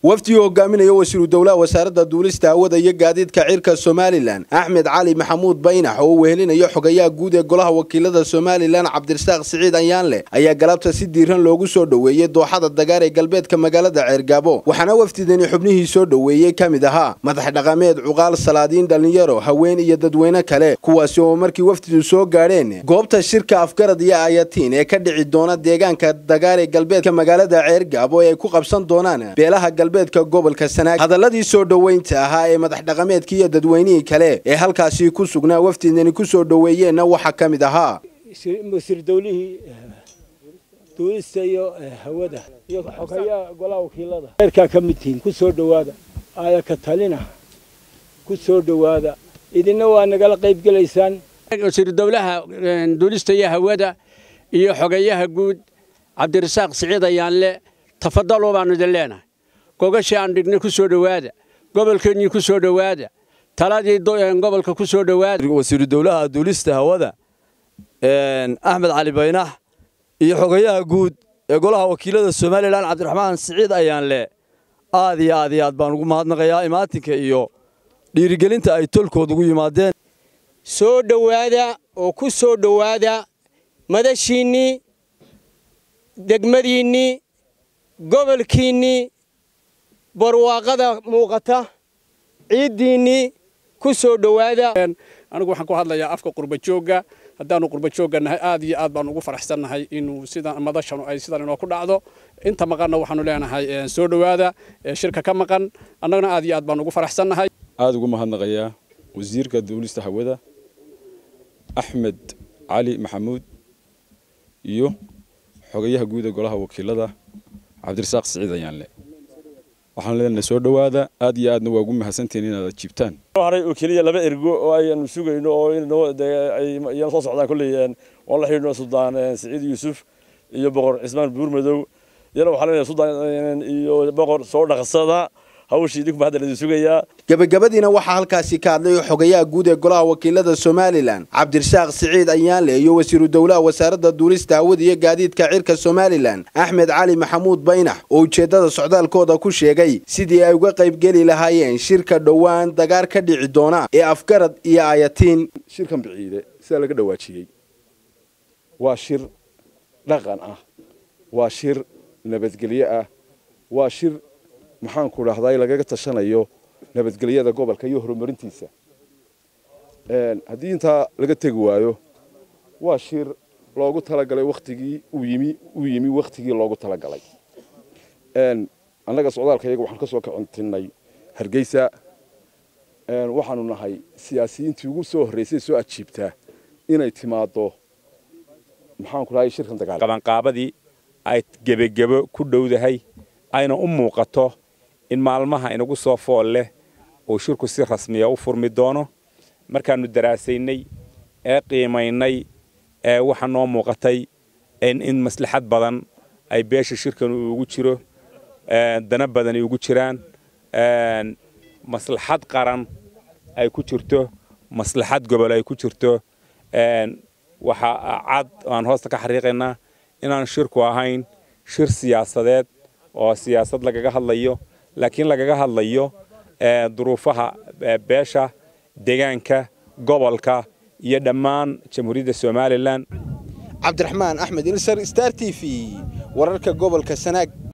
wafdigii hogaaminaya wasiiru dowlaha wasaaradda duulista hawada iyo gaadiidka cirka somalilan axmed cali maxamuud baynax oo wehelinayo xogayaha guud ee golaha wakiilada somalilan cabdirasaaq siciid ayaanleh ayaa galabta si diiran loogu soo dhoweeyey dooxada dagaar ee galbeedka magaalada ceergaabo waxaana wafdidani xubnihii soo dhoweeyey ka mid ahaa madax dhaqameed cuqaal salaadiin dhallinyaro haween iyo dadweyne kale kuwaasi oo markii wafdidu soo gaadheen goobta shirka afgarad iyo ayatiin ee ka dhici doona deegaanka dagaar ee galbeedka magaalada ceergaabo ee ay ku qabsan doonaan beelaha galbeedka gobolka sanaag hadaladii soo dhoweynta ahaa ee madax dhaqameedkii iyo dadweynihii kale ee halkaasi ku sugnaa wafdidani ku soo dhoweeyeenna waxaa ka mid ahaa wasiir dowlihii duulista iyo hawada iyo xogayaha golaha wakiilada heerkaa ka mid tihiin ku soo dhowaada aaya ka talina ku soo dhowaada idinna waa nagala qayb gelaysaan wasiiru dowlaha duulista iyo hawada iyo xogayaha guud cabdirasaaq siciid ayaanle tafadalo baanu idin leenahay gogashii aan dhignay ku soo dhowaada gobolkeennii ku soo dhowaada taladii gobolka ku soo dhowaada wasiiru dowlaha duulista hawada axmed cali baynax iyo xogayaha guud ee golaha wakiilada somalilan cabdiraxmaan siciid ayaanle aad iyo aad iyo aad baan ugu mahadnaqayaa imaatinka iyo dhiirigelinta ay tolkood ugu yimaadeen soo dhowaada oo ku soo dhowaada madashiinnii degmadiinnii gobolkiinnii barwaaqada muuqata ciiddiinnii ku soo dhowaada anigu waxaan ku hadlayaa afka qurbajoogga haddaanu qurbajoogga nahay aad iyo aad baan ugu faraxsannahay inuu sida madashanu ay sidan inoo ku dhacdo inta maqanna waxaanu leenahay soo dhowaada shirka ka maqan annagana aad iyo aad baan ugu faraxsannahay aad ugu mahadnaqayaa wasiirka duulista hawada axmed cali maxamuud iyo xogayaha guud ee golaha wakiilada cabdirasaaq siciid ayaanle waxaan leenahay soo dhowaada aad iyo aadna waa ugu mahadsantihiin inaad jibtaan haray oo keliya laba ergo oo aynu sugayno oo iyana soo socdaan kolley waan la xidhiidhno suldaan siciid yuusuf iyo boqor cismaan buurmadow iyana waxaan leenahay suldaan iyo boqor soo dhaqsada hawshii idinku hadda idin sugayaa gabagabadiina waxaa halkaasi ka hadlay xogayaha guud ee golaha wakiilada somalilan cabdirasaaq siciid ayaanle iyo wasiiru dowlaha wasaaradda duulista hawada iyo gaadiidka cirka somalilan axmed cali maxamuud baynax oo ujeeddada socdaalkooda ku sheegay sidii ay uga qaybgeli lahaayeen shirka dhowaan dagaar ka dhici doona ee afgarad iyo ayatiin shirkan biciide sidaa laga dhawaajiyey waa shir dhaqan ah waa shir nabadgelyo ah waa shir maxaanku dhahday lagaga tashanayo nabadgelyada gobolka iyo horumarintiisa haddii intaa laga tegi waayo waa shir loogu talagalay wakhtigii uu yimi uu yimi wakhtigii loogu talagalay annaga socdaalka iyaga waxaan ka soo kacontinay hargeysa waxaanu nahay siyaasiyiintii ugu soo horreysay soo ajiibtaa inay timaaddo maxaanku dhahay shirkan dagaal qabanqaabadii ay gebagebo ku dhowdahay ayna u muuqato in maalmaha inagu soo fool leh uu shirku si rasmiya u furmi doono markaannu daraasaynay ee qiimaynay ee waxaa noo muuqatay in maslaxad badan ay beesha shirkan ugu jiro dana badan ay ugu jiraan maslaxad qaran ay ku jirto maslaxad gobol ay ku jirto waxaa cad aan hoosta ka xariiqaynaa inaan shirku ahayn shir siyaasadeed oo siyaasad lagaga hadlayo laakiin lagaga hadlayo duruufaha beesha deegaanka gobolka iyo dhammaan jamhuuriyadda somalilan cabdiraxmaan axmed ilsar star t v wararka gobolka sanaag